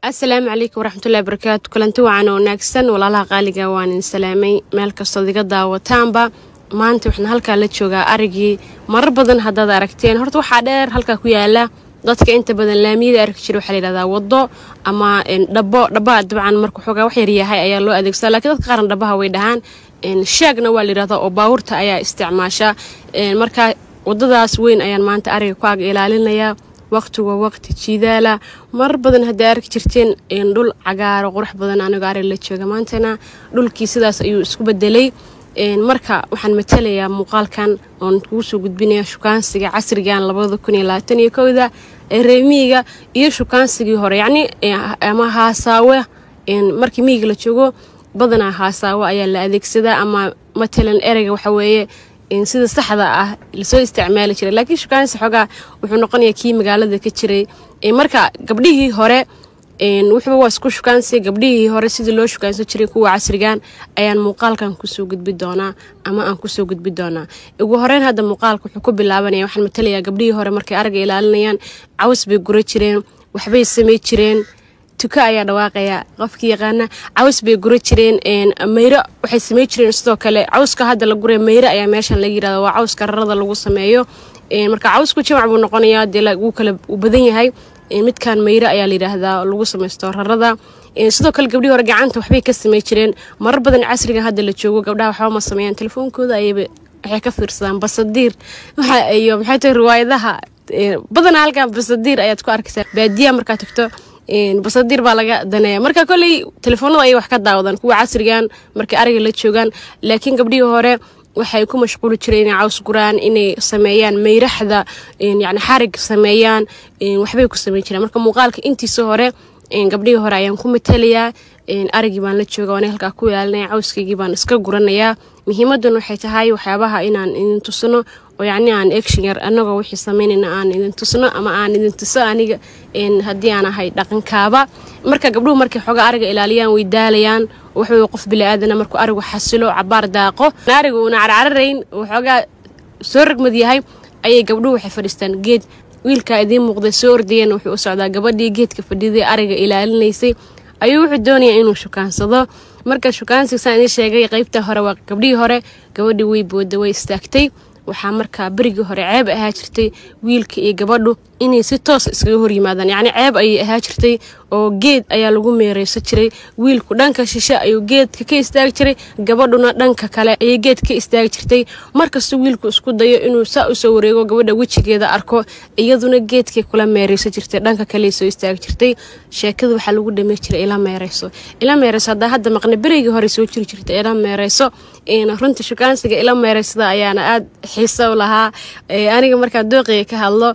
asalaamu calaykum waraxmatullahi barakaatu kulanti wacan oo wanaagsan walaalaha qaaliga waan idin salaamay meel kastood iga daawataanba maanta waxaan halkaa la joogaa arigii marar badan haddaad aragteen horta waxaa dheer halkaa ku yaala dadka inta badan laamiyada arki jira waxaa layidhahdaa wado ama dhabo dhabaha dabcan marka xoogaa wax yaryahay ayaa loo adeegsadaa lakiin dadka qaarna dhabaha way dhahaan shaagna waa layidhahdaa oo baawurta ayaa isticmaasha marka wadadaas weyn ayaan maanta ariga ku ag ilaalinayaa waqtigu waa waqti jiidaala marar badan hadday arki jirteen dhul cagaaro qurux badan anigoo arig la jooga maantana dhulkii sidaas ayuu isku bedelay marka waxaan matalayaa muuqaalkan oon kugu soo gudbinaya shukaansiga casrigan labada kun iyo labaatan iyo kowda ee reemiyiga iyo shukaansigii hore yacni ama haasaawe markii miyiga la joogo badanaa haasaawo ayaa la adeegsadaa ama matalan ereyga waxaweeye sida saxda ah lasoo isticmaali jiray laakiin shukaansi xoogaa wuxuu noqonayaa kii magaalada ka jiray marka gabdhihii hore wuxuuba waa isku shukaansi gabdhihii hore sidii loo shukaansan jiray kuwa casrigan ayaan muuqaalkan kusoo gudbi doonaa ama aan kusoo gudbi doonaa ugu horeyn hadda muuqaalka wuxuu ku bilaabanaya waxaan matalayaa gabdhihii hore markay aragga ilaalinayaan caws bay gura jireen waxbay samay jireen tuka ayaa dhawaaqaya qofkii yaqaana caws bay gura jireen mayro waxay samey jireen sidoo kale cawska hadda la guraya mayro ayaa meeshan laga yirahda waa cawska rarada lagu sameeyo marka cawsku jamac buu noqonayaa dee wuu kala u badan yahay midkan mayro ayaa layidhaahdaa lagu samaysto rarada sidoo kale gabdhii hore gacanta waxbay ka samey jireen marar badan casriga hadda la joogo gabdhaha waxba ma sameeyaan telefoonkooda ayaba waxay ka fiirsadaan basadiir iyo maxay tahay riwaayadaha badanaa halkan basadiir ayaad ku arkaysaa baadiyaha markaad tagto basadiir baa laga daneeya marka koley telefoonada ayay wax ka daawadaan kuwa casrigan markay ariga la joogaan laakiin gabdhihii hore waxay ku mashquuli jireen inay caws guraan inay sameeyaan mayraxda yani xarig sameeyaan waxbay ku sameyn jireen marka muuqaalka intiisa hore gabdhihii hore ayaan ku matalayaa arigii baan la jooga waana halkaa ku ilaalinaya cawskaygii baan iska guranayaa muhiimadan waxay tahay waxyaabaha inaan idin tusno oo yacni aan action yar annagoo wixii samaynayna aan idin tusno ama aan idin tuso aniga haddii aan ahay dhaqankaaba marka gabdhuhu markay xoogaa ariga ilaaliyaan way daalayaan waxwey qof bili-aadana markuu arigu xasilo cabaar daaqo ariga uuna carcararayn waxoogaa soo ragmad yahay ayay gabdhuhu waxay fadhiistaan geed wiilkaa idiin muuqday soo ordayeen wuxuu u socdaa gabadhii geedka fadhiday ariga ilaalinaysay ayuu wuxuu doonayaa inuu shukaansado marka shukaansiga saan idiin sheegay qaybta hore waa gabdhihii hore gabadhii way booda way istaagtay waxaa markaa berigii hore ceeb ahaa jirtay wiilka iyo gabadhu inay si toos iskaga horyimaadaan yacni ceeb ayay ahaa jirtay oo geed ayaa lagu meereysan jiray wiilku dhanka shishe ayuu geedka ka istaagi jiray gabadhuna dhanka kale ayay geed ka istaagi jirtay markastuu wiilku isku dayo inuu saa usoo wareego gabadha wejigeeda arko iyaduna geedkay kula meereysan jirtay dhanka kale soo istaagi jirtay sheekada waxaa lagu dhamey jiray ila meereyso ila meereyso haddaa hadda maqna berigii hore soo jiri jirtay ila meereyso runta shukaansiga ila meereysada ayaana aada xiiso u lahaa aniga markaa dooqiga ka hadlo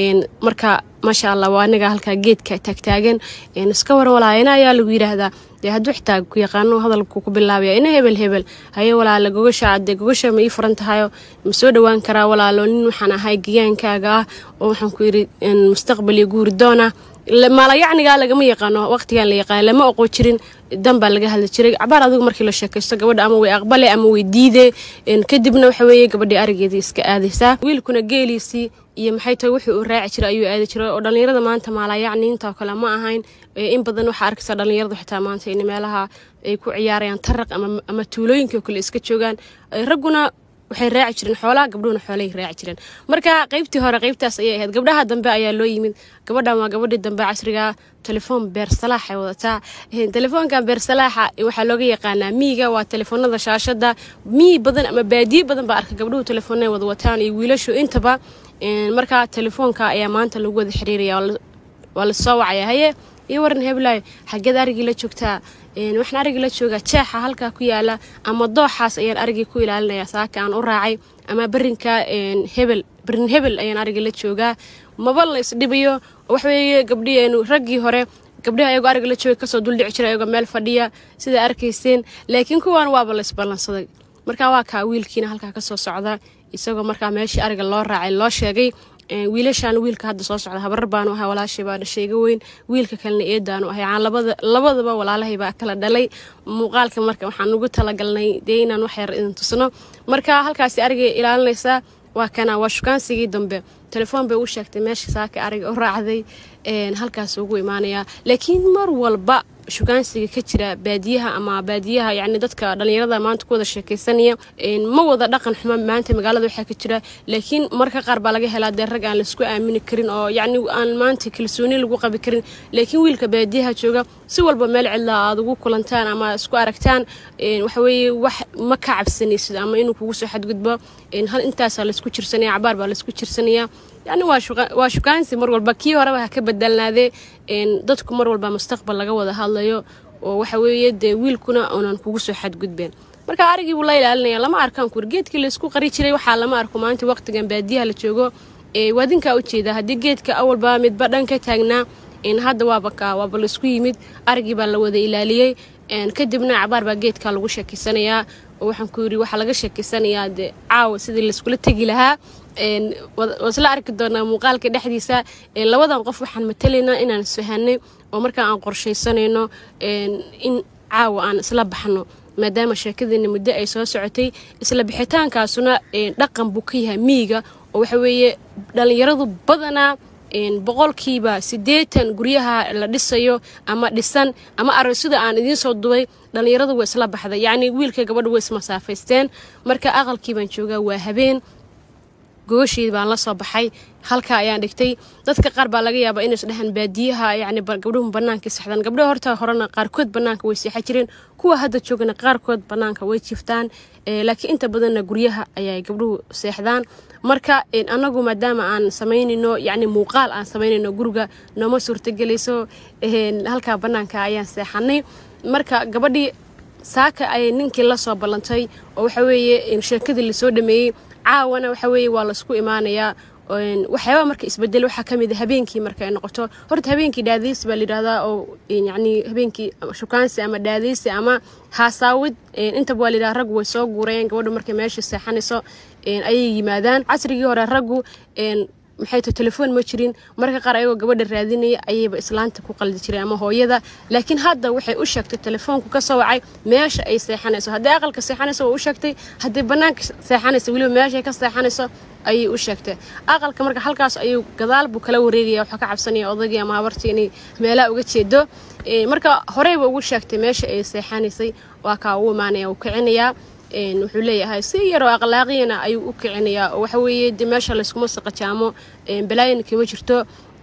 marka maasha allah waa aniga halkaa geedka taagtaagan iska warwalaayana ayaa lagu yidhaahdaa dee hadduu xitaa ku yaqaano hadalku ku bilaabaya ina hebel hebel haye walaala gogasha adee gogasha ma ii furan tahayo ma soo dhowaan karaa walaalo nin waxaan ahay gigaankaaga ah oo waxaan ku yidhi mustaqbal iyo guuri doona maalayacnigaa lagama yaqaano waqtigan la yaqaan lama oqo jirin dan baa laga hadli jiray cabaar adigu markii la sheekaysto gabadha ama way aqbale ama way diide kadibna waxa weeye gabadhii arigeedii iska aadaysaa wiilkuna geeliisii iyo maxay tahay wuxuu uu raaci jiray ayuu aadi jiray oo dhallinyarada maanta maalayacniinta oo kale ma ahayn in badan waxaa arkaysaa dhallinyaradu xitaa maanta in meelaha ay ku ciyaarayaan taraq ama tuulooyinka kale iska joogaan ragguna waxay raaci jireen xoolaa gabdhuhuna xoolay raaci jireen marka qaybtii hore qaybtaas ayay ahayd gabdhaha dambe ayaa loo yimid gabadhan waa gabadhii dambe casriga telefoon beersalaax ay wadataa telefoonkan beersalaaxa waxaa looga yaqaanaa miyiga waa telefoonada shaashada miyi badan ama baadiye badan baa arka gabdhuhu telefoonay wada wataan iyo wiilashu intaba marka telefoonka ayaa maanta lagu wada xiriiraya waa lasoo wacaya haye iyo waran heblaayo xageed arigii la joogtaa waxaan arigii la joogaa jeexa halkaa ku yaala ama dooxaas ayaan arigii ku ilaalinaya saaka aan u raacay ama berinka hebel berin hebel ayaan arigii la joogaa maba la isdhibayo waxweeye gabdhii raggii hore gabdhihi ayagoo ariga la joogay kasoo duldhici jira ayagoo meel fadhiya sidaa arkayseen laakiin kuwaan waaba la isballansaday markaa waa kaa wiilkiina halkaa kasoo socda isagoo markaa meeshii ariga loo raacay loo sheegay wiilashaan wiilka hadda soo socda habarar baanu ahay walaashay baa dhashay iga weyn wiilka kalena eedaanu ahay aan labadaba walaalahay baa kala dhalay muuqaalka marka waxaan ugu talagalnay dee inaan wax yar idin tusno marka halkaasi arigay ilaalinaysaa waa kana waa shukaansigii dambe telefoon bay u sheegtay meesha saaka ariga u raacday halkaas ugu imaanayaa laakiin mar walba shukaansiga ka jira baadiyaha ama baadiyaha yani dadka dhalinyarada maanta ku wada sheekaysanaya ma wada dhaqan xumo maanta magaalada waxaa ka jira laakiin marka qaar baa laga helaa dee rag aan laisku aamini karin oo yacni aan maanta kalsooni lagu qabi karin laakiin wiilka baadiyaha jooga si walba meel cidlaa aad ugu kulantaan ama isku aragtaan waxaweeye wax ma ka cabsanaysid ama inuu kugu soo xadgudbo hal intaasaa laisku jirsanaya cabaar baa laisku jirsanaya yani waa shukaansi mar walba kii horeba ha ka badalnaadee dadku mar walba mustaqbal laga wada hadlayo oo waxa weeye dee wiilkuna unan kugu soo xadgudbeen marka arigii buu la ilaalinaya lama arkaan kur geedkii laysku qari jiray waxaa lama arko maanta waqtigan baadiyaha la joogo waadinkaa ujeeda haddii geedka awalba midba dhan ka taagnaa hadda waaba ka waaba laisku yimid arigii baa la wada ilaaliyey kadibna cabaar baa geedka lagu sheekeysanayaa oo waxaan ku yidhi waxaa laga sheekeysanayaa dee caawa sidii layskula tegi lahaa waa isla arki doonaa muuqaalka dhexdiisa labadan qof waxaan matalaynaa inaan isfahanay oo markaa aan qorshaysanayno in caawa aan isla baxno maadaama sheekadiina muddo ay soo socotay isla bixitaankaasuna dhaqan buu ka yahay miyiga oo waxa weeye dhallinyaradu badanaa boqolkiiba siddeetan guryaha la dhisayo ama dhisan ama aroosida aan idiin soo dubay dhallinyaradu way isla baxday yacni wiilka gabadha way ismasaafaysteen marka aqalkii baan joogaa waa habeen gogosheed baan la soo baxay halkaa ayaan dhigtay dadka qaar baa laga yaabaa inays dhahaan baadiyaha yani gabdhuhu banaanka seexdaan gabdhaha horta horena qaarkood banaanka way seexan jireen kuwa hadda joogana qaarkood banaanka way jiftaan laakiin inta badanna guryaha ayay gabdhuhu seexdaan marka anagu maadaama aan samaynayno yani muuqaal aan samaynayno guriga nooma suurtagelayso halkaa banaanka ayaan seexanay marka gabadhii saaka ayay ninkii la soo ballantay oo waxa weeye sheekadii lasoo dhameeyey caawana waxa weeye waa laisku imaanayaa waxyaabaa marka isbedel waxaa ka mid a habeenkii marka ay noqoto horta habeenkii dhaadaysi baa layidhahdaa oo yacni habeenkii shukaansi ama dhaadaysi ama haasaawid intaba waa layidhaha raggu way soo guurayeen gabadhu markay meesha seexanayso ayay yimaadaan casrigii hore raggu maxay tahay telefoon ma jirin marka qaar ayagoo gabadha raadinaya ayayba islaanta ku qaldi jiray ama hooyada laakiin hadda waxay u sheegtay telefoonku ka soo wacay meesha ay seexanayso haddii aqalka seexanayso waa u sheegtay haddii bannaanka seexanayso weliba meeshay ka seexanayso ayay u sheegtay aqalka marka halkaas ayuu gadaal buu kala wareegaya waxaa ka cabsanaya odagii ama habartii inay meelaha uga jeedo marka horeyba ugu sheegtay meesha ay seexanaysay waa kaa u imaanaya uu kicinayaa wuxuu leeyahay si yaroo akhlaaqiyana ayuu u kicinayaa oo waxa weeye de meesha layskuma saqajaamo balaayana kama jirto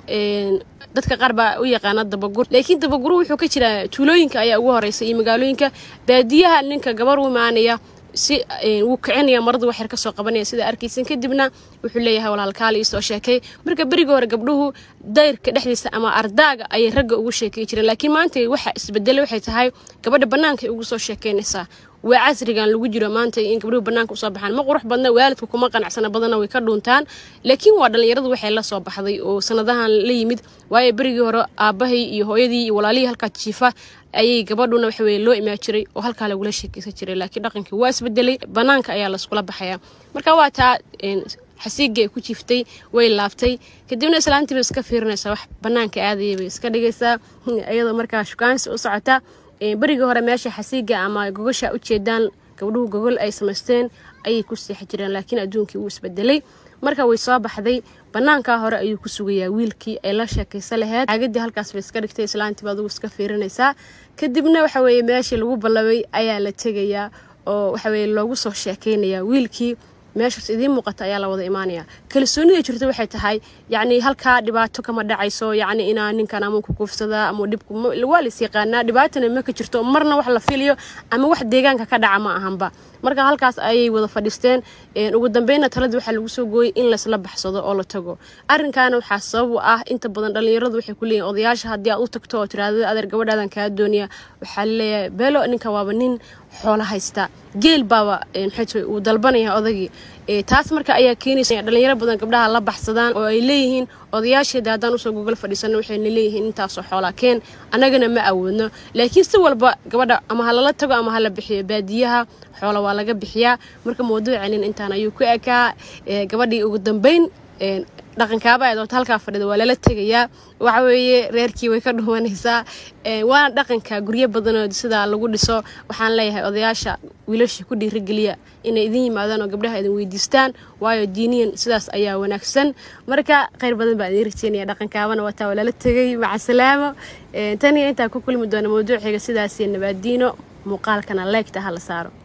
dadka qaar baa u yaqaana dabagur laakiin dabaguru wuxuu ka jiraa tuulooyinka ayaa ugu horeysa iyo magaalooyinka baadiyaha ninka gabar u imaanaya si wuu kicinaya maradu waxyar kasoo qabanaya sida arkaysan kadibna wuxuu leeyahay walaalkaali isoo sheekay marka beriga hore gabdhuhu dayrka dhexdiisa ama ardaaga ayay ragga ugu sheekay jireen laakiin maanta waxa isbedelay waxay tahay gabadha bannaankay ugu soo sheekeynaysaa waa casrigan lagu jiro maanta in gabdhuhu banaanka usoo baxaan ma qurux badna waalidka kuma qanacsana badana way ka dhuuntaan laakiin waa dhallinyaradu waxay la soo baxday oo sanadahan la yimid waayo berigii hore aabbahay iyo hooyadii iyo walaalihii halkaa jiifa ayay gabadhuna waxa weye loo imaan jiray oo halkaa lagula sheekeysan jiray laakiin dhaqankii waa isbedelay banaanka ayaa layskula baxaya marka waa taa xasiigii ay ku jiiftay way laabtay kadibna islaantiiba iska fiirinaysaa wax banaanka aadaya bay iska dhigaysaa iyadoo markaa shukaansi u socota berigii hore meesha xasiiga ama gogosha ujeedaan gabdhuhu gogol ay samaysteen ayay ku seexi jireen laakiin adduunkii wuu isbedelay marka way soo baxday banaankaa hore ayuu ku sugayaa wiilkii ay la sheekaysa laheyd caagadii halkaas bay iska dhigtay islaantiiba adugu iska fiirinaysaa kadibna waxa weeye meeshii lagu ballabay ayaa la tegayaa oo waxa weye loogu soo sheekaynayaa wiilkii meeshaas idiin muuqata ayaa la wada imaanaya kalsoonida jirta waxay tahay yacni halkaa dhibaato kama dhacayso yacni inaa ninkan ama ku kuufsadaa ama dhibku waa lais yaqaanaa dhibaatana ma ka jirto marna wax la filayo ama wax deegaanka ka dhaca ma ahanba marka halkaas ayay wada fadhiisteen ugu dambeynna taladii waxaa lagu soo gooyey in laysla baxsado oo la tago arrinkaana waxaa sabab u ah inta badan dhallinyaradu waxay ku leeyihin odayaasha haddii aad u tagto oo tiraahdo adeer gabadhaadan kaa doonaya waxaa laleeyahay beelo ninka waaba nin xoolo haysta geel baaba maxay uu dalbanaya odagii taas marka ayaa keenaysa dhalinyaro badan gabdhaha la baxsadaan oo ay leeyihiin odayaasheeda haddaan usoo gogol fadhiisano waxayna leeyihiin intaasoo xoolaa keen annagana ma awoodno laakiin si walba gabadha ama ha lala tago ama hala bixiyo baadiyaha xoola waa laga bixiyaa marka mawduucanin intaan ayuu ku ekaa gabadhii ugu dambeyn dhaqankaaba ay doonto halkaa fadhida waa lala tegayaa waxa weeye reerkii way ka dhuwanaysaa waana dhaqanka guryo badanoo sidaa lagu dhiso waxaan leeyahay odayaasha wiilasha ku dhiirageliya inay idin yimaadaan oo gabdhaha idin weydiistaan waayo diiniyan sidaas ayaa wanaagsan marka kheyr badan baan idiin rajeynaya dhaqankaabana wataa waa lala tegay maca salaamo tan iyo intaa ku kulmi doona mawduuciga sidaasiyo nabaadiino muuqaalkana leegta ha la saaro